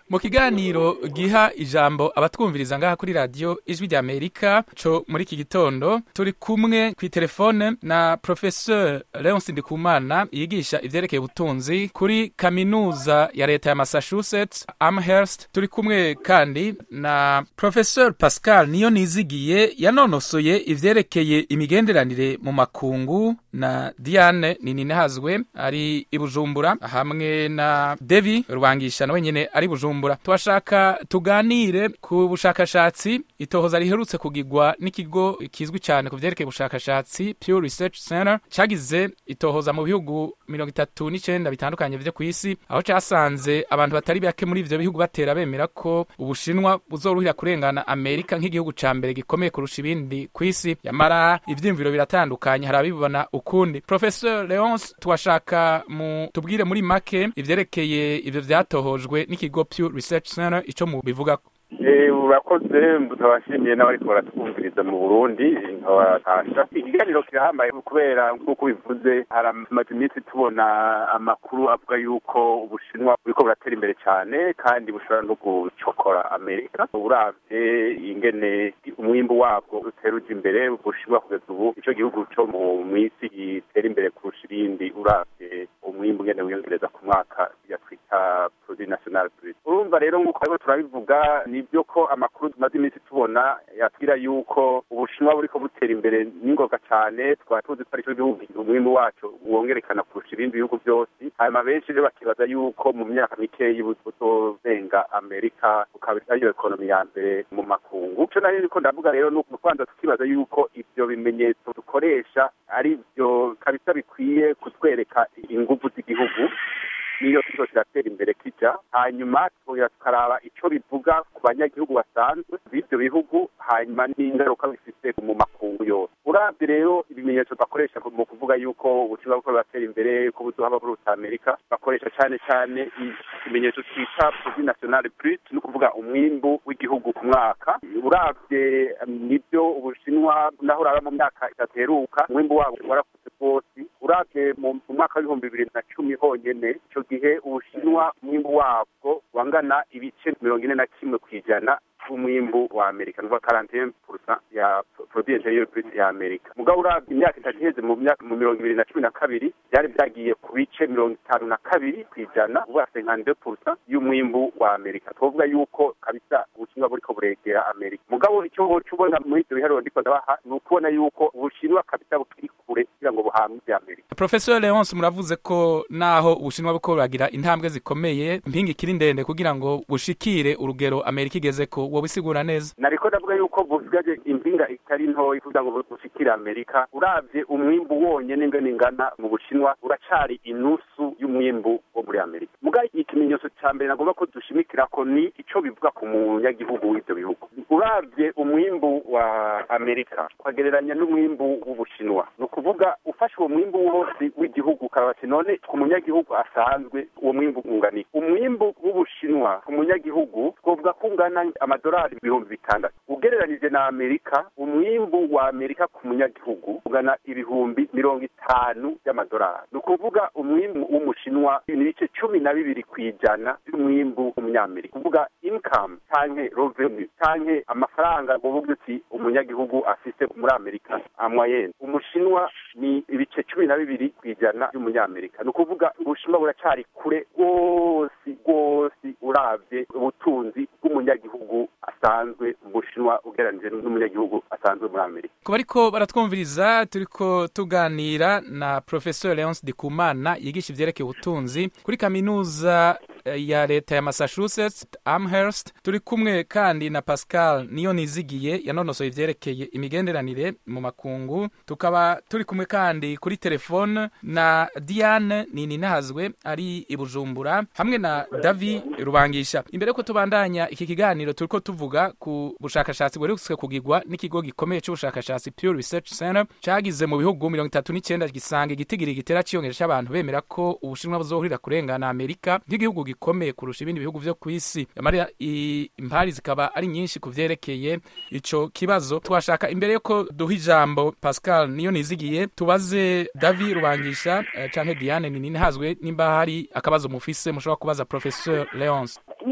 mu kiganiro giha ijambo abatwumviriza ngaha kuri radiyo ijwi rya amerika co muri iki gitondo turi kumwe ku telefone na professeur leonce ndikumana yigisha ivyerekeye ubutunzi kuri kaminuza ya leta ya massachusetts amherst turi kumwe kandi na professeur pascal niyo nizigiye yanonosoye ivyerekeye imigenderanire mu makungu na diane nininahazwe ari i bujumbura hamwe na devi rubangisha nawe nyene ari bujumbura twashaka tuganire ku bushakashatsi itohoza riherutse kugirwa n'ikigo kizwi cyane ku vyerekeye ubushakashatsi Pew Research Center cagize itohoza mu bihugu mirongo itatu n'icenda bitandukanye vyo kw'isi aho casanze abantu batari bake muri ivyo bihugu batera bemera ko ubushinwa buzoruhira kurengana amerika nk'igihugu ca mbere gikomeye kurusha ibindi kw'isi yamara ivyiyumviro biratandukanye hari abibona ukundi professeur leonce twashaka mu tubwire muri make ivyerekeye ivyo vyatohojwe n'ikigo Pew Research Center ico mu bivugako urakoze nkabashimiye n'abariko baratwumviriza mu burundi nkabatasha ikiganiro kirahambaye kubera nk'uko bivuze haramaze iminsi tubona amakuru avuga yuko ubushinwa buriko buratera imbere cyane kandi bushobora no gucokora amerika uravye ingene umwimbu wabwo utera uja imbere ubushinwa kugeza ubu ico gihugu co mu mwisi gitera imbere kurusha ibindi uravye umwimbu ngene wiyongereza ku mwaka yatwita produit national brut urumva rero nk'uko ariko turabivuga nibyo ko amakuru tumaze iminsi tubona yatwira yuko ubushinwa buriko butera imbere n'ingoga cyane twaba tuzi ko arico gihugu umwimbu wacu wongerekana kurusha ibindi bihugu byose hanyuma benshi rero bakibaza yuko mu myaka mikeyi buzozenga amerika bukaba ariyo ekonomi ya mbere mu makungu ico nari niko ndavuga rero ni ukubanza tukibaza yuko ivyo bimenyetso dukoresha ari byo kabisa bikwiye kutwereka inguvu z'igihugu niyo kizo kiratera imbere kija hanyuma tukongera tukaraba ico bivuga ku banyagihugu basanzwe b'ivyo bihugu hanyuma n'ingaruka bifise mu makungu yose uravye rero ibimenyetso bakoresha mu kuvuga yuko ubushinwa buko buratera imbere ko buzohaba buruta amerika bakoresha cane cane ikimenyetso twita produit national brut ni ukuvuga umwimbu w'igihugu ku mwaka uravye nivyo ubushinwa naho uraba mu myaka idateruka umwimbu wabo warakuze rwose uravye mu mwaka w'ibihumbi bibiri na cumi honyene ico gihe ubushinwa umwimbu wabwo wangana ibice mirongo ine na kimwe kw'ijana umwimbu wa amerika nuva karantene purusa ya produit interieur brut ya amerika mugabo uravye imyaka itatu iheze mu myaka mu mirongo ibiri na cumi na kabiri byari byagiye ku bice mirongo itanu na kabiri kw'ijana uvuga senkande purusa y'umwimbu wa amerika twovuga yuko kabisa ubushinwa buriko buregera amerika mugabo icyo woca ubona muri ivyo biharuro ndiko ndabaha ni ukubona yuko ubushinwa kabisa bukiri kure kugira ngo buhamwe amerika professeur leonce muravuze ko naho ubushinwa buko buragira intambwe zikomeye impinga ikiri ndende kugira ngo bushikire urugero amerika igeze ko wobisigura neza nariko ndavuga yuko busigaje impinga itari ntoyi kugira ngo bushikire amerika uravye umwimbu wonyene ingene ingana mu bushinwa uracari inusu y'umwimbu wo muri amerika muga ikimenyetso ca mbere nagomba ko dushimikirako ni ico bivuga ku munyagihugu w'ivyo bihugu uravye umwimbu wa amerika ukagereranya n'umwimbu w'ubushinwa ni ukuvuga ufashe uwo mwimbu wose w'igihugu ukaraba ati none ku munyagihugu asanzwe uwo mwimbu ungana iki umwimbu w'ubushinwa ku munyagihugu twovuga ko ungana amadolari ibihumbi bitandatu ugereranije na amerika umwimbu wa amerika ku munyagihugu ungana ibihumbi mirongo itanu y'amadolari ni ukuvuga umwimbu w'umushinwa ni ibice cumi na bibiri ku ijana y'umwimbu w'umunyamerika kuvuga income canke revenue canke amafaranga ngovuga uti umunyagihugu afise muri amerika amoyene umushinwa ni ibice cumi na bibiri ku ijana y'umunyamerika ni ukuvuga ubushinwa buracari kure rwose rwose uravye ubutunzi bw'umunyagihugu asanzwe mu bushinwa ugereranije n'umunyagihugu asanzwe muri amerika ku bariko baratwumviriza turiko tuganira na professeur leonce dikumana yigisha ivyerekeye ubutunzi kuri kaminuza ya leta ya massachusetts amherst turi kumwe kandi na pascal niyo nizigiye yanonosoye ivyerekeye imigenderanire mu makungu tukaba turi kumwe kandi kuri telefone na diane nininahazwe ari i bujumbura hamwe na davi rubangisha imbere ko tubandanya iki kiganiro turiko tuvuga ku bushakashatsi bweretswe kugirwa n'ikigo gikomeye c'ubushakashatsi Pew Research Center cagize mu bihugu mirongo itatu n'icenda gisanga igitigiri gitera ciyongera c'abantu bemera ko ubushinwa buzohurira kurengana amerika nk'igihugu gikomeye kurusha ibindi bihugu vyo kw'isi amarira impari zikaba ari nyinshi ku vyerekeye ico kibazo twashaka imbere yuko duha ijambo pascal niyo nizigiye tubaze davi rubangisha uh, canke diane ninini hazwe nimba hari akabazo mufise mushobora kubaza professeur leonce nivyo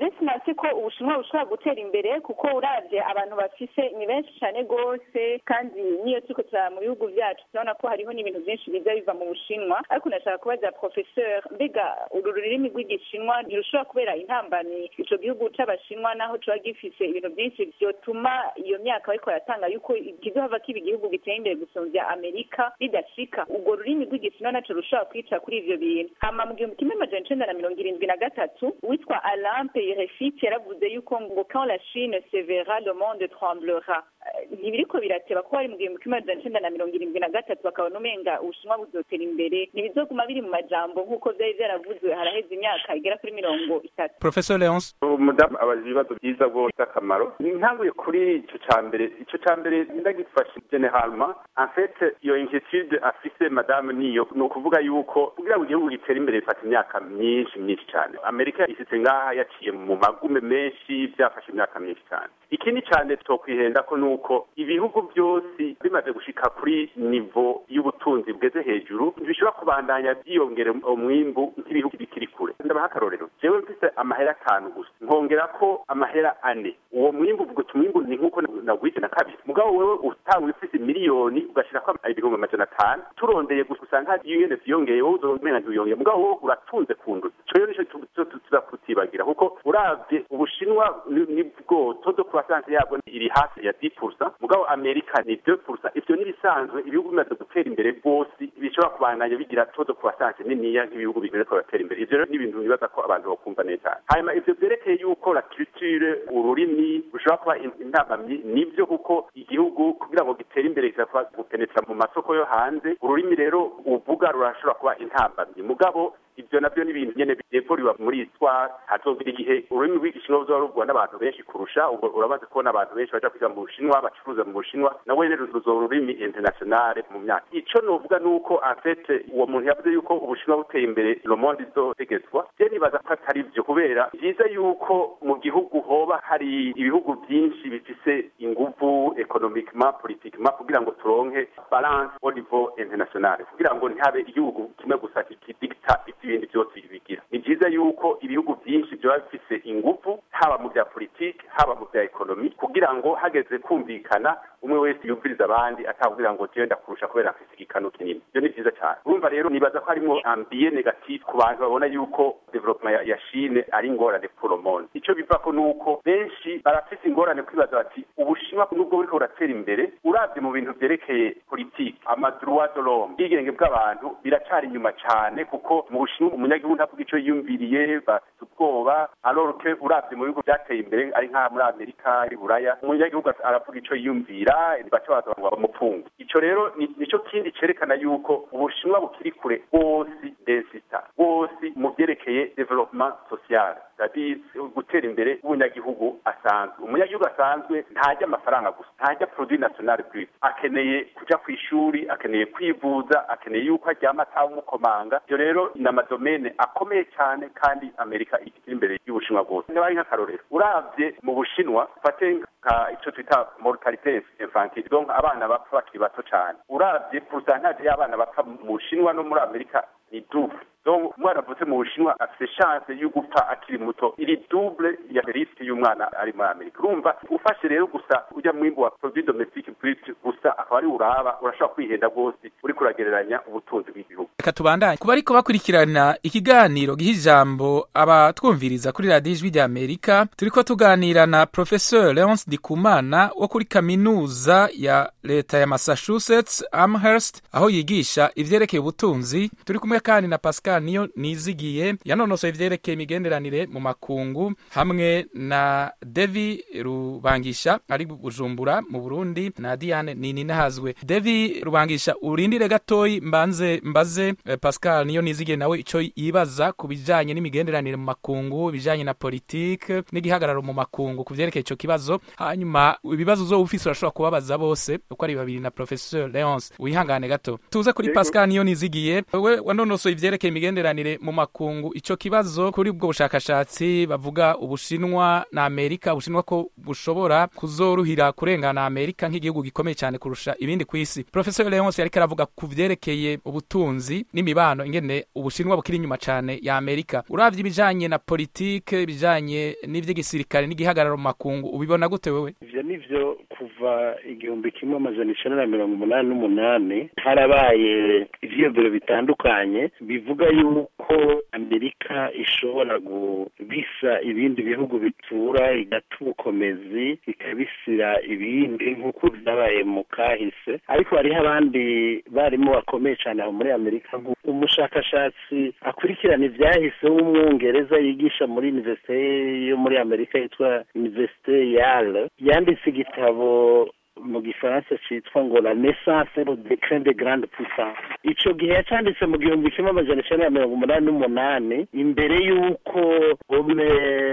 ndetse natse ko ubushinwa bushobora gutera imbere kuko uravye abantu bafise ni benshi cane rwose kandi niyo turiko turaba mu bihugu vyacu turabona ko hariho n'ibintu vyinshi biza biva mu bushinwa ariko nashaka kubaza professeur mbega uru rurimi rw'igishinwa ntirushobora kubera intambani ico gihugu c'abashinwa naho coba gifise ibintu vyinshi vyotuma iyo myaka bariko baratanga yuko kizohava kiba igihugu giteye imbere gusumvya amerika bidashika urwo rurimi rw'igishinwa naco rushobora kwica kuri ivyo bintu hama mu gihumbi kimwe amajana icenda na mirongo irindwi na gatatu witwa alain peyrefit yaravuze yuko ngo quand la chine se verra le monde tremblera ntibiriko birateba ko bari mu gihumbi kimwe amajana icenda na mirongo irindwi na gatatu bakabona umenga ubushinwa buzotera imbere ntibizoguma biri mu majambo nk'uko vyari vyaravuzwe haraheze imyaka igera kuri mirongo itatu professor leonce umudamu abaza ibibazo byiza rwose akamaro ntanguye kuri ico ca mbere ico ca mbere ndagifashe generalement en fait iyo inquiétude afise madame niyo ni ukuvuga yuko kugira ngo igihugu gitere imbere bifata imyaka myinshi myinshi cyane amerika isitse ngaha yaciye mu magume menshi byafashe imyaka myinshi cyane ikindi cyane tokwihenda ko nuko ibihugu byose bimaze gushika kuri nivo y'ubutunzi bweze hejuru bishobora kubandanya byiyongera umwimbu nk'ibihugu bikiri kure ndabaha akarorero jewe mfise amahera atanu gusa nkongera ko amahera ane uwo mwimbu uvuga uti umwimbu ni nk'uko nagwite na kabiri mugabo wewe utanga ufise miliyoni ugashirako ibihumbi amajana atanu turondeye gusa usanga UN vyongeye wowe uzomenya ntiyongeye mugabo wowe uratunze ku nduzi ico rero nico tuzakutibagira kuko uravye ubushinwa nibwo todo croissance yabwo iri hasi ya 10% mugabo amerika ni 2% ivyo nibisanzwe ibihugu bimaze gutera imbere rwose bishobora kubandanya bigira todo croissance niniya nk'ibihugu bimeze ko batera imbere ivyo rero ni ibintu bibaza ko abantu bakumva neza hanyuma ivyo vyerekeye yuko la culture ururimi rushobora kuba intambamyi nivyo kuko igihugu kugira ngo gitere imbere kisaba gupenetra mu masoko yo hanze ururimi rero uvuga rurashobora kuba intambamyi mugabo ibyo nabyo ni ibintu nyene byevuriwa muri histoire hazogira igihe ururimi rw'igishinwa ruzoba ruvugwa n'abantu benshi kurusha ubwo uramaze kubona abantu benshi baja kwiga mu bushinwa bacuruza mu bushinwa nawe rero ruzoba ururimi internationale mu myaka ico novuga nuko en fait uwo muntu yavuze yuko ubushinwa buteye imbere le monde izotegetswa je nibaza ko atari vyo kubera vyiza yuko mu gihugu hoba hari ibihugu byinshi bifise inguvu economiquement politiquement kugira ngo turonke balance au niveau international kugira ngo ntihabe igihugu kimwe gusa kidikta ibindi byose bigira ni byiza yuko ibihugu byinshi byaba bifise ingufu haba mu bya politiki haba mu bya ekonomi kugira ngo hageze kumvikana umwe wese yumviriza abandi atavugira ngo jewe ndakurusha kubera afise igikano kinini ibyo ni byiza cyane urumva rero nibaza ko harimo ambiye negative ku bantu babona yuko development ya, ya Chine ari ingorane pour le monde ico bivako nuko benshi barafise ingorane kwibaza bati ubushinwa nubwo buriko buratera imbere uravye mu bintu vyerekeye politiki amadroit de l'homme ubwigenge bw'abantu biracari inyuma cyane kuko mu bushinwa umunyagihugu ntavuga ico yiyumviriye bafite ubwoba alors que uravye mu bihugu byateye imbere ari nka muri amerika i buraya umunyagihugu aravuga ico yiyumvira baca baza ngo bamupfunge ico rero nico kindi cerekana yuko ubushinwa bukiri kure bwose densita bwose mu vyerekeye development social c'est-à-dire gutera imbere w'umunyagihugu asanzwe umunyagihugu asanzwe ntajya amafaranga gusa ntajya produit national brut akeneye kuja ku ishuri akeneye kwivuza akeneye yuko aryama atawumukomanga ivyo rero ni amadomene akomeye cyane kandi amerika ikiri imbere y'ubushinwa bwose nibaye nk'akarorero uravye mu bushinwa fate nka ico twita mortalite infantile donc abana bapfa bakiri bato cyane uravye pourcentage y'abana bapfa mu bushinwa no muri amerika ni double donc umwana avutse mu bushinwa afite chance yo gupfa akiri muto iri double ya risque y'umwana ari muri amerika urumva ufashe rero gusa ujya mwimbu wa produit domestique brut gusa akaba ari uraba urashobora kwihenda rwose uriko uragereranya ubutunzi bw'igihugu reka tubandanye kuba ariko bakurikirana ikiganiro giha ijambo abatwumviriza kuri radiyo ijwi rya amerika turiko tuganira na professeur leonce dikumana wo kuri kaminuza ya leta ya massachusetts amherst aho yigisha ivyerekeye ubutunzi turi kumwe kandi na pascal niyo nizigiye yanonosoye ivyerekeye imigenderanire mu makungu hamwe na devi rubangisha ari bujumbura mu burundi na diane nininahazwe devi rubangisha urindire gatoyi mbanze mbaze eh, pascal niyo nizigiye nawe ico yibaza ku bijanye n'imigenderanire mu makungu ibijanye na politike n'igihagararo mu makungu ku vyerekeye ico kibazo hanyuma ibibazo uzoba ufise urashobora kubabaza bose uko ari babiri na professeur leonce wihangane gato tuze kuri pascal niyo nizigiye wewe wanonosoye ivyerekeye imigenderanire mu makungu ico kibazo kuri ubwo bushakashatsi bavuga ubushinwa na amerika ubushinwa ko bushobora kuzoruhira kurengana amerika nk'igihugu gikomeye cyane kurusha kurusha ibindi ku isi professor leonce yariko aravuga ku vyerekeye ubutunzi n'imibano ingene ubushinwa bukiri inyuma cane ya amerika uravye ibijanye na politike ibijanye n'ivy'igisirikare n'igihagararo mu makungu ubibona gute wewe ivyo nivyo kuva igihumbi kimwe amajana icenda na mirongo umunani n'umunani harabaye ivyiyumviro bitandukanye bivuga yuko amerika ishobora kubisa ibindi bihugu bitura igata ubukomezi ikabisira ibindi nk'uko vyabaye mu kahise ariko hariho abandi barimu bakomeye cane aho muri amerika umushakashatsi akurikirana ivyahise w'umwongereza yigisha muri universite yo muri amerika yitwa universite yale yanditse igitabo mu gifaransa citwa ngo la naissance le déclin de grande puissance ico gihe yacanditse mu gihumbi kimwe amajana icenda na mirongo umunani n'umunani imbere y'uko home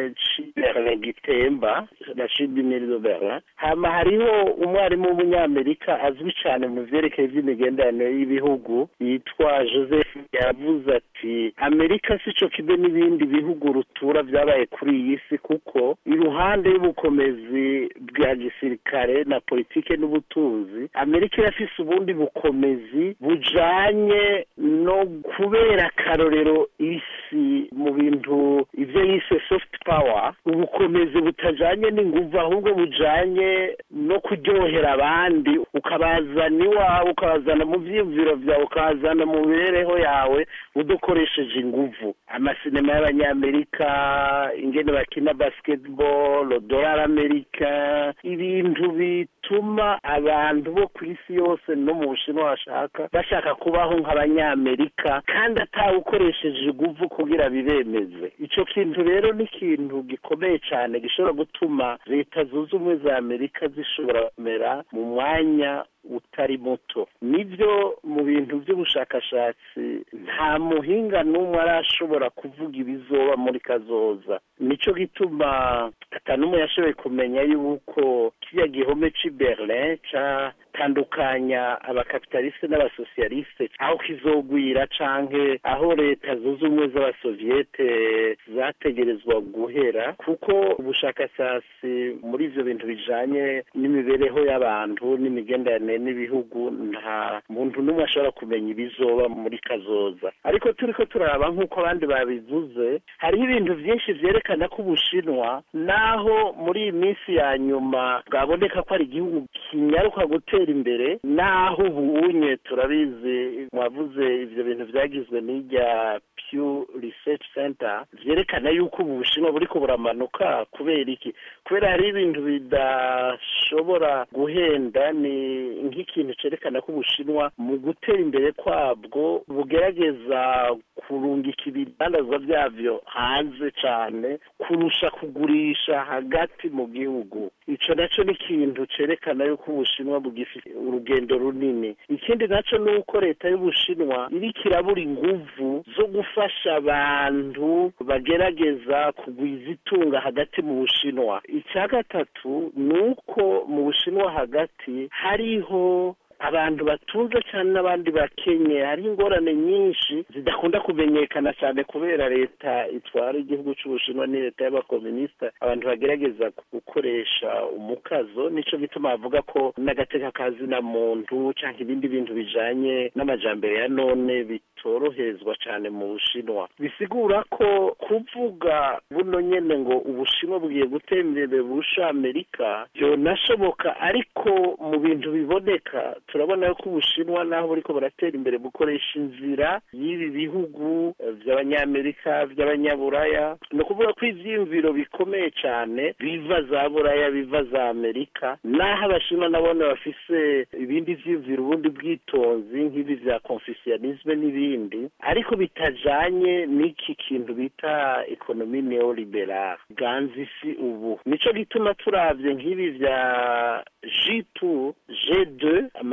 ciberlin gitemba la chute du mille de berlin hama hariho umwarimu w'umunyamerika azwi cane mu vyerekeye vy'imigenderanire y'ibihugu yitwa joseph yavuze ati amerika sico kibe n'ibindi bihugu rutura vyabaye kuri iyi si kuko iruhande y'ubukomezi bwa gisirikare na politiki politike n'ubutunzi amerika irafise ubundi bukomezi bujanye no kubera akarorero isi mu bintu ivyo yise soft power ubukomezi butajanye n'inguvu ahubwo bujanye no kuryohera abandi ukabazana iwawe ukabazana mu vyiyumviro vyawe ukabazana mu mibereho yawe udakoresheje inguvu amasinema y'abanyamerika ingene bakina basketball dollar amerika ibintu bituma abantu bo ku isi yose no mu bushinwa bashaka bashaka kubaho nk'abanyamerika kandi atawukoresheje inguvu kugira bibemeze ico kintu rero ni ikintu gikomeye cane gishobora gutuma leta zunze ubumwe za amerika zishobora kumera mu mwanya utari muto nibyo mu bintu by'ubushakashatsi nta muhinga n'umwe arashobora kuvuga ibizoba muri kazoza nico gituma atanumwe yashoboye kumenya yuko kiriya gihome c'i berlin catandukanya abakapitaliste n'abasosiyaliste aho kizogwira canke aho leta zunze ubumwe z'abasoviyete zategerezwa guhera kuko ubushakashatsi muri ivyo bintu bijanye n'imibereho y'abantu n'imigenderanire n'ibihugu nta muntu n'umwe ashobora kumenya ibizoba muri kazoza ariko turiko turaraba nk'uko abandi babivuze hariho ibintu vyinshi vyerekana ko ubushinwa naho muri iyi minsi ya nyuma bwaboneka ko ari igihugu kinyaruka gutera imbere naho ubunye turabizi mwavuze ivyo bintu vyagizwe n'irya Pew Research Center vyerekana yuko ubu bushinwa buriko buramanuka kubera iki kubera hari ibintu bidashobora guhenda ni nk'ikintu cerekana ko ubushinwa mu gutera imbere kwabwo bugerageza kurungika ibidandazwa vyavyo hanze cane kurusha kugurisha hagati mu gihugu ico naco ni ikintu cerekana yuko ubushinwa bugifite urugendo runini ikindi naco ni uko leta y'ubushinwa iriko irabura inguvu zo gufasha abantu bagerageza kugwiza itunga hagati mu bushinwa icya gatatu ni uko mu bushinwa hagati hariho abantu batunze cyane n'abandi bakenye hari ingorane nyinshi zidakunda kumenyekana cyane kubera leta itwara igihugu cy'ubushinwa ni leta y'abakominisita abantu bagerageza gukoresha umukazo nico gituma bavuga ko n'agateka kazina muntu cyangwa ibindi bintu bijanye n'amajambere ya none bitoroherezwa cyane mu bushinwa bisigura ko kuvuga buno nyene ngo ubushinwa bugiye gutera imbere burusha amerika byonashoboka ariko mu bintu biboneka turabona ko ubushinwa naho buriko buratera imbere bukoresha inzira y'ibi bihugu vy'abanyamerika vy'abanyaburaya ni ukuvuga ko ivyiyumviro bikomeye cane biva za buraya biva za amerika naho abashinwa nabone bafise ibindi vyiyumviro ubundi bwitonzi nk'ibi vya confucianisme n'ibindi ariko bitajanye n'iki kintu bita ekonomi neoliberal ganza isi ubu nico gituma turavye nk'ibi vya G2 G2 ama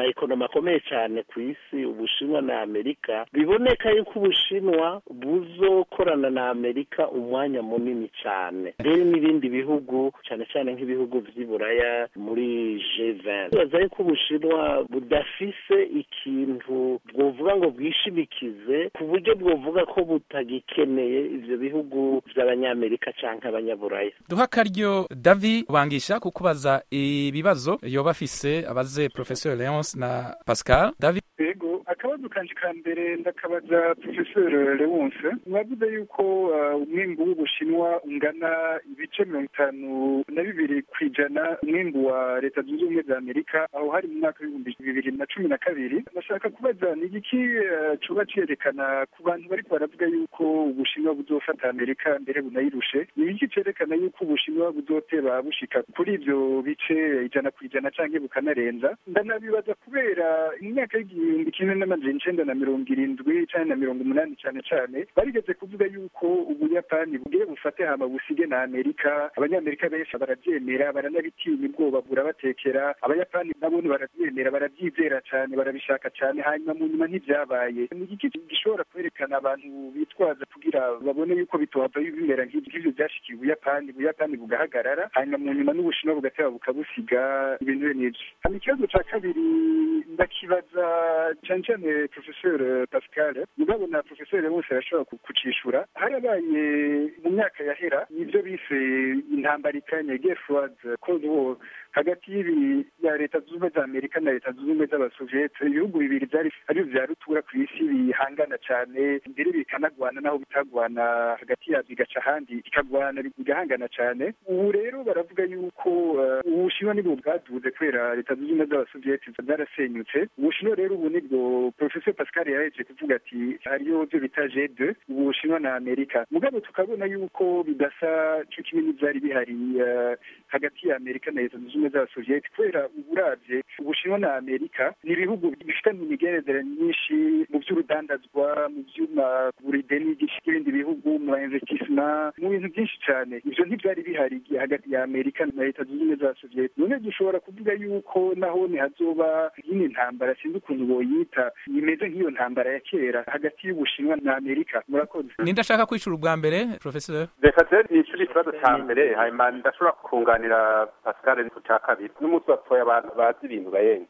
ekonomi akomeye cyane ku isi ubushinwa na amerika biboneka yuko ubushinwa buzokorana na amerika umwanya munini cyane rero n'ibindi bihugu cyane cyane nk'ibihugu by'iburaya muri G20 bibaza yuko ubushinwa budafise ikintu bwovuga ngo bwishimikize ku buryo bwovuga ko butagikeneye ivyo bihugu vy'abanyamerika canke abanyaburaya duha akaryo davi bangisha kukubaza ibibazo yoba afise abaze professeur leonce na pascal davi yego akabazo kanje ka mbere ndakabaza professeur leonce mwavuze yuko umwimbu w'ubushinwa ungana ibice mirongo itanu na bibiri ku ijana umwimbu wa leta zunze ubumwe za amerika aho hari mu mwaka w'ibihumbi bibiri na cumi na kabiri ndashaka kubaza ni igiki coba cerekana ku bantu bariko baravuga yuko ubushinwa buzofata amerika mbere bunayirushe ni iki cerekana yuko ubushinwa buzoteba bushika kuri ivyo bice ijana ku ijana canke bukanarenza ndanabibaza kubera imyaka y'igihumbi kimwe n'amajana icenda na mirongo irindwi canke na mirongo umunani cane cane barigeze kuvuga yuko ubuyapani bugiye bufate hama busige na amerika abanyamerika benshi baravyemera baranabitinya ubwoba burabatekera abayapani nabone baravyemera baravyizera cane barabishaka cane hanyuma mu nyuma ntivyabaye ni igiki gishobora kwerekana abantu bitwaza kugira babone yuko bitohava bimera nk'ivyo vyashikiye ubuyapani ubuyapani bugahagarara hanyuma mu nyuma n'ubushinwa bugateba bukabusiga ibintu bene ivyo hama ikibazo ca kabiri ndakibaza cane cane professeur pascal mugabo na professeur bose arashobora kucishura harabaye mu myaka yahera nivyo bise intambara ikanye gefroid cold war hagati y'ibi ya leta zunze ubumwe za amerika na leta zunze ubumwe z'abasoviyete ibihugu bibiri vyari arivyo vya rutura ku isi bihangana cane mbere bikanagwana naho bitagwana hagati yavyo bigaca ahandi bikagwana bigahangana cane ubu rero baravuga yuko ubushinwa nibwo bwaduze kubera leta zunze ubumwe z'abasoviyete zarasenyutse ubushinwa rero ubu nibwo professeur pascal yaheje kuvuga ati hariyo vyo bita g2 ubushinwa na amerika mugabo tukabona yuko bidasa co kimwe n'ivyari bihari hagati ya amerika na leta zunze ubumwe z'abasoviyete kubera uburavye ubushinwa na amerika ni ibihugu bifitanye imigenezere myinshi mu vy'urudandazwa mu vyuma burideni n'ibindi bihugu mu investissement mu bintu byinshi cane ivyo ntivyari bihari hagati ya amerika na leta zunze ubumwe z'abasoviyete none dushobora kuvuga yuko naho hazoba yini ntambara sinzi ukuntu boyita imeze nk'iyo ntambara ya kera hagati y'ubushinwa na amerika murakoze ninde ashaka kwishura ubwa mbere professeur reka je nishyure ikibazo ca mbere hanyuma ndashobora kunganira pascal ku ca kabiri n'umunsi batoya abantu bazi ibintu bayenga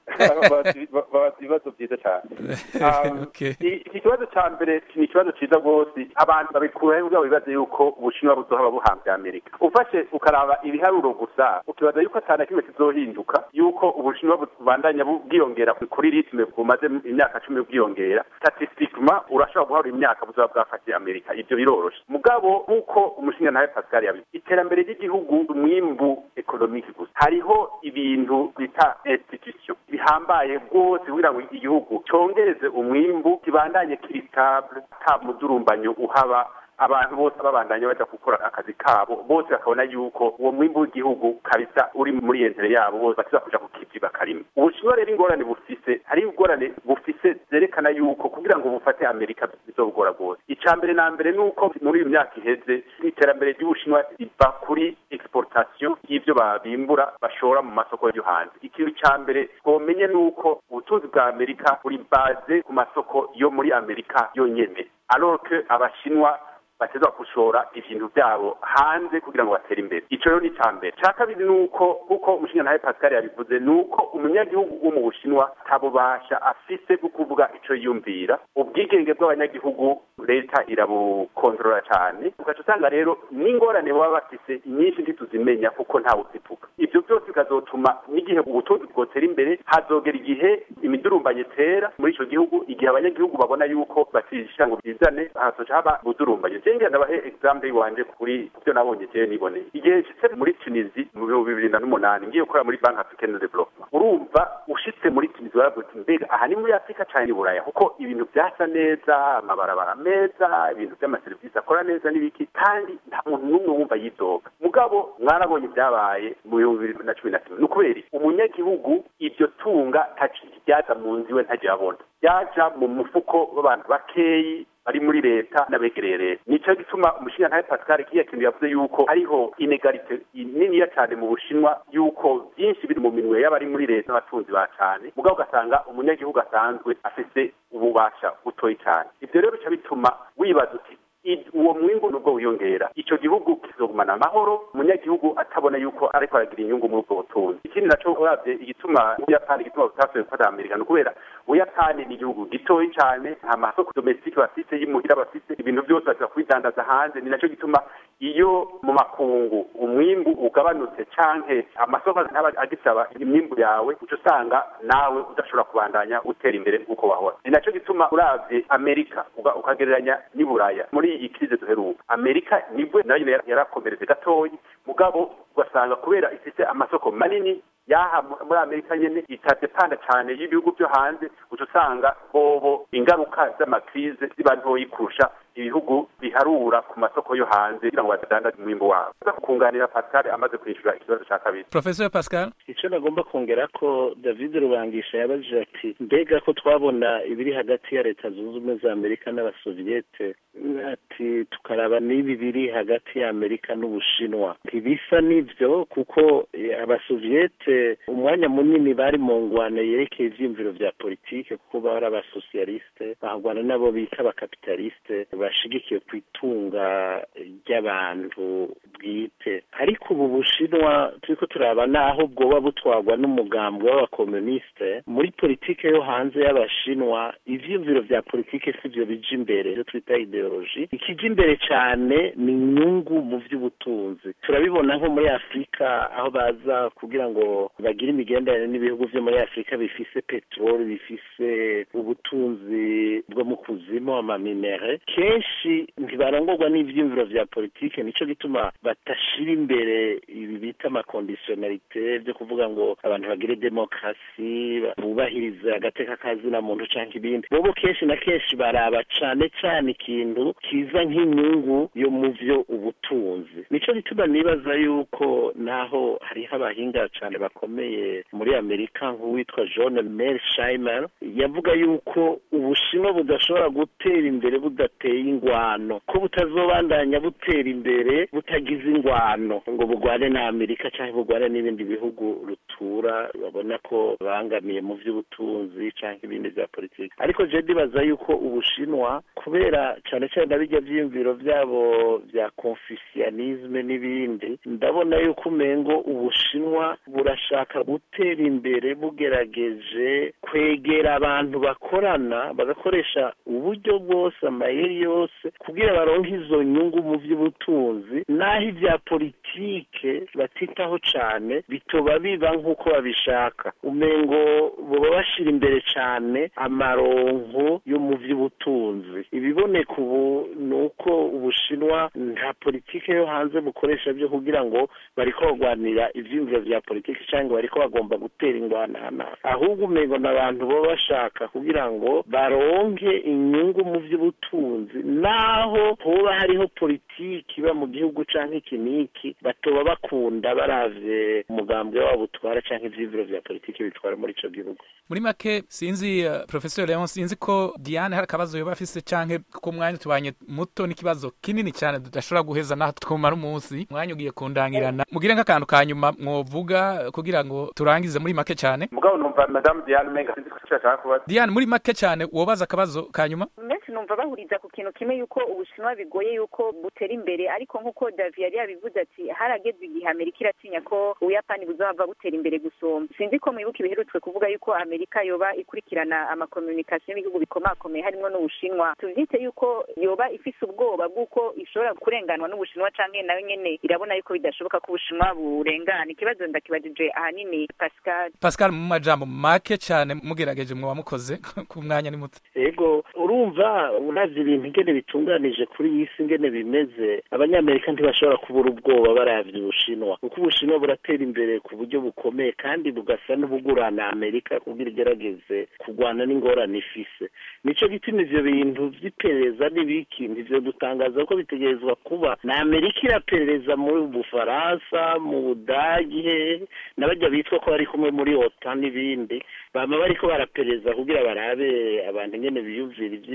babaza ibibazo vyiza cane iki kibazo ca mbere ni ikibazo ciza rwose abantu babikuraho kugira bibaze yuko ubushinwa buzohaba buhambye amerika ufashe ukaraba ibiharuro gusa ukibaza yuko atana kimwe kizohinduka yuko ubushinwa bubandanya bwiyongera kuri ritme bumaze imyaka cumi bwiyongera statistikma urashobora guharura imyaka buzoba bwafatiye amerika ivyo biroroshe mugabo nk'uko umushinga nawe pascal yabize iterambere ry'igihugu umwimbu ekonomiki gusa hariho ibintu bita institution bihambaye rwose kugira ngo igihugu congereze umwimbu kibandanye kiri stable ata mudurumbanyo uhaba abantu bose babandanya baja gukora akazi kabo bose bakabona yuko uwo mwimbu w'igihugu kabisa uri muri yentere yabo bose bakiza kuja ku kivi bakarima ubushinwa rero ingorane bufise hari ingorane bufise zerekana yuko kugira ngo bufate amerika bizobugora rwose ica mbere na mbere ni uko muri iyo myaka iheze iterambere ry'ubushinwa riva kuri exportation y'ivyo babimbura bashora mu masoko yo hanze ikintu ca mbere twomenye ni uko ubutunzi bwa amerika buri baze ku masoko yo muri amerika yonyene alors que abashinwa bateza gushora ibintu byabo hanze kugira ngo batere imbere ico rero ni ca mbere ca kabiri ni uko kuko umushinga nawe pascal yabivuze ni uko umunyagihugu wo mu bushinwa ntabubasha afise bwo kuvuga ico yiyumvira ubwigenge bw'abanyagihugu leta irabukontorora cane ugaca usanga rero n'ingorane baba bafise nyinshi ntituzimenya kuko ntawe uzivuga ivyo byose bikazotuma n'igihe ubutunzi bwotera imbere hazogera igihe imidurumbanye tera muri ico gihugu igihe abanyagihugu babona yuko batisha ngo bizane hazoca haba budurumbanye jenge ndabahe example iwanje kuri byo nabonye je niboneye igihe nshitse muri Tunisie mu bihumbi bibiri na n'umunani ngiye gukora muri Bank Africaine de Development urumva ushitse muri Tunisie waravuga uti mbega aha ni muri Afrika cyane buraya kuko ibintu byasa neza amabarabara meza ibintu by'amaserivisi akora neza n'ibiki kandi nta muntu n'umwe wumva yidoga mugabo mwarabonye ibyabaye mu bihumbi bibiri na cumi na kimwe ni ukubera umunyagihugu iryo tunga ryaza mu nzu iwe ntajya abona ryaja mu mufuko w'abantu bakeyi bari muri leta n'abegereye leta nico gituma umushingantahe pascal kiya kintu yavuze yuko hariho inegalite niniya cyane mu bushinwa yuko byinshi biri mu minwe y'abari muri leta n'abatunzi ba cane mugabo ugasanga umunyagihugu asanzwe afise ububasha butoyi cyane ivyo rero bica bituma wibaza uti uwo mwimbu nubwo wiyongera ico gihugu kizogumana amahoro umunyagihugu atabona yuko ariko aragira inyungu muri ubwo butunzi ikindi naco uravye igituma ubuyapani igituma butasubiye gufata amerika ni ukubera ubuyapani ni igihugu gitoyi cane nta masoko domesitike bafise y'imuhira bafise ibintu byose bashobora kubidandaza hanze ni naco gituma iyo mu makungu umwimbu ugabanutse canke amasoko ntaba agisaba imyimbu yawe uca usanga nawe udashobora kubandanya utera imbere nk'uko wahora ni naco gituma uravye amerika ukagereranya n'iburaya muri iyi krize duheruka amerika nibwo nayo yarakomeretse gatoyi mugabo ugasanga kubera ifite amasoko manini yaha muri amerika nyene itadepanda cane y'ibihugu vyo hanze uca usanga bobo ingaruka z'amakrize ziba ntoyi kurusha ibihugu biharura ku masoko yo hanze kugira ngo badandaze umwimbo wabo kunganira pascal amaze kwishura ikibazo ca kabiri professor pascal ico nagomba kongera ko david rubangisha yabajije ati mbega ko twabona ibiri hagati ya leta zunze ubumwe za amerika n'abasoviyete ati tukaraba n'ibi biri hagati ya amerika n'ubushinwa ntibisa n'ivyo kuko abasoviyete umwanya munini bari mu ngwano yerekeye ivyiyumviro vya politike kuko bari abasosiyaliste bahagwana nabo bita abakapitaliste bashigikiye ku itunga ry'abantu bwite ariko ubu bushinwa turiko turaba naho bwoba butwarwa n'umugambwe w'abakomuniste muri politike yo hanze y'abashinwa ivyiyumviro vya politike sivyo bija imbere ivyo twita ideoloji ikija imbere cane ni inyungu mu vy'ubutunzi turabibona nko muri afurika aho baza kugira ngo bagire imigenderanire n'ibihugu vyo muri afurika bifise peteroli bifise ubutunzi bwo mu kuzimu amaminere kenshi ntibarongorwa n'ivyiyumviro vya politike nico gituma batashira imbere ibi bita amakondisiyonalite vyo kuvuga ngo abantu bagire demokarasi bubahiriza agateka kazina muntu canke ibindi bobo kenshi na kenshi baraba cane cane ikintu kiza nk'inyungu yo mu vyo ubutunzi nico gituma nibaza yuko naho hariho abahinga cane bakomeye muri amerika nk'uwitwa john mersheimer yavuga yuko ubushinwa budashobora gutera imbere budateye ingwano ko butazobandanya butera imbere butagize ingwano ngo bugwane na amerika cyangwa bugwane n'ibindi bihugu rutura babona ko bangamiye mu vy'ubutunzi canke ibindi vya politiki ariko je ndibaza yuko ubushinwa kubera cane cane na birya vyiyumviro vyabo vya confucianisme n'ibindi ndabona yuko umengo ubushinwa burashaka gutera imbere bugerageje kwegera abantu bakorana bagakoresha uburyo bwose amayeri yose kugira baronke izo nyungu mu vy'ubutunzi naho ivya politike batitaho cane bitoba biba nk'uko babishaka umengo boba bashira imbere cane amaronko yo mu vy'ubutunzi ibiboneka ubu ni uko ubushinwa nta politike yo hanze bukoresha vyo kugira ngo bariko bagwanira ivyiyumviro vya politike canke bariko bagomba gutera ingwanana ahubwo umengo ni abantu boba bashaka kugira ngo baronke inyungu mu vy'ubutunzi naho hoba hariho politiki iba mu gihugu canke iki n'iki batoba bakunda baravye umugambwe wabo utwara canke ivyiyumviro vya politiki bitwara muri ico gihugu muri make sinzi uh, professor leon sinzi ko diane hari akabazo yoba afise canke ko mwanya tubanye muto n'ikibazo kinini cyane tudashobora guheza naho twumara umunsi mwanya ugiye kundangirana mugire nk'akantu ka nyuma mwovuga kugira ngo turangize muri make cyane mugabo numva madame diane menga sinzi ko ashaka kubaza diane muri make cyane wobaza akabazo ka nyuma benshi numva bahuriza ku kintu kimwe yuko ubushinwa bigoye yuko butera imbere ariko nk'uko davi yari yabivuze ati harageze igihe amerika iratinya ko ubuyapani buzaba butera imbere gusumba sinzi ko mwibuka ibiherutswe kuvuga yuko amerika yoba ikurikirana amakomunikasiyo y'ibihugu bikomakomeye harimo n'ubushinwa tuvyite yuko yoba ifise ubwoba bw'uko ishobora kurenganwa n'ubushinwa canke nayo nyene irabona yuko bidashoboka ko ubushinwa burengana ikibazo ndakibajije ahanini pascal pascal mu majambo make cyane mugerageje mwoba mukoze ku mwanya ni muto ego urumva uravye ibintu ingene bitunganije kuri iyi si ingene bimeze abanyamerika ntibashobora kubura ubwoba baravye ubushinwa kuko ubushinwa buratera imbere ku buryo bukomeye kandi bugasa n'ubugurana amerika kugira igerageze kurwana n'ingorane ifise nico gituma ivyo bintu vy'iperereza n'ibiki ntivyo dutangaza ko bitegerezwa kuba na amerika iraperereza muri bufaransa mu budagi hehe n'abarya bitwa ko bari kumwe muri ota n'ibindi bama bariko baraperereza kugira barabe abantu ingene biyumvira ivyiyumviro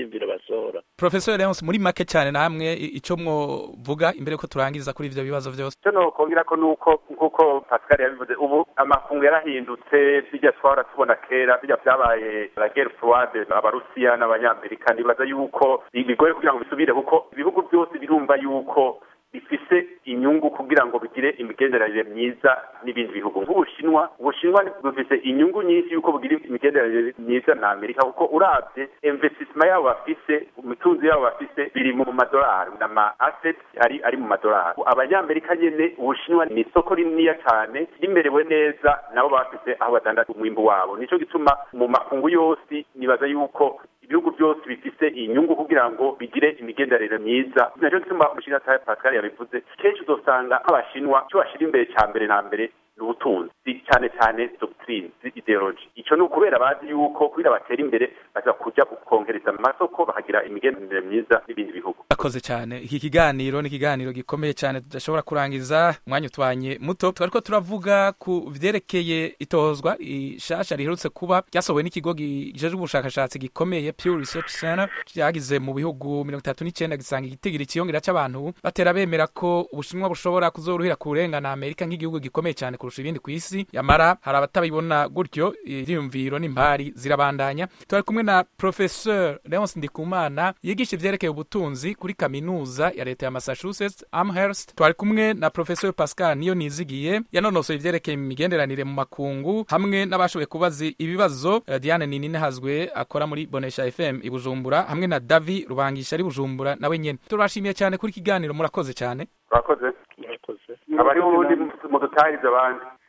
basohora professor Leonce muri make cyane namwe ico mwovuga imbere ko turangiza kuri ivyo bibazo vyose icyo nokongera ko nuko nk'uko pascal yabivuze ubu amakungu yarahindutse bijya twahora tubona kera bijya byabaye la guerre froide abarusiya n'abanyamerika nibaza yuko bigoye kugira ngo bisubire kuko ibihugu byose birumva yuko bifise inyungu kugira ngo bigire imigenderanire myiza n'ibindi bihugu nk'ubushinwa ubushinwa bufise inyungu nyinshi yuko bugira imigenderanire myiza na amerika kuko urabye investissement yabo bafise imitunzi yabo bafise biri mu madolari n'ama assets ari ari mu madolari abanyamerika nyene ubushinwa ni isoko rininiya cyane rimerewe neza nabo bafise aho badandaza umwimbu wabo nico gituma mu makungu yose nibaza yuko ibihugu byose bifise inyungu kugira ngo bigire imigenderanire myiza nacyo gituma umushinga pascal yabivuze kenshi uzosanga nk'abashinwa icyo bashyira imbere cya mbere na mbere ni ubutunzi cyane cyane doctrine ideology icyo ni ukubera bazi yuko kugira batera imbere baza kujya kongereza amasoko bakagira imigenderanire myiza n'ibindi bihugu akoze cyane iki kiganiro ni ikiganiro gikomeye cyane tudashobora kurangiza umwanya utwanye muto twariko turavuga ku vyerekeye itozwa ishasha riherutse kuba ryasohowe n'ikigo gijejwe ubushakashatsi gikomeye Pew Research Center cyagize mu bihugu mirongo itatu n'icyenda gisanga igitigiri ciyongera c'abantu batera bemera ko ubushinwa bushobora kuzoruhira kurengana Amerika nk'igihugu gikomeye cyane kurusha ibindi ku isi yamara hari abatabibona gutyo ivyiyumviro n'impari zirabandanya twari kumwe na professeur Leonce Ndikumana yigisha ivyerekeye ubutunzi kuri kaminuza ya leta ya Massachusetts Amherst twari kumwe na professeur Pascal niyo nizigiye yanonosoye ivyerekeye imigenderanire mu makungu hamwe n'abashoboye kubaza ibibazo uh, Diane Ninine hazwe akora muri Bonesha FM i Bujumbura hamwe na Davi Rubangisha ari Bujumbura nawe nyene turashimiye cyane kuri kiganiro murakoze cyane murakoze murakoze abari ubundi mudutahiriza abandi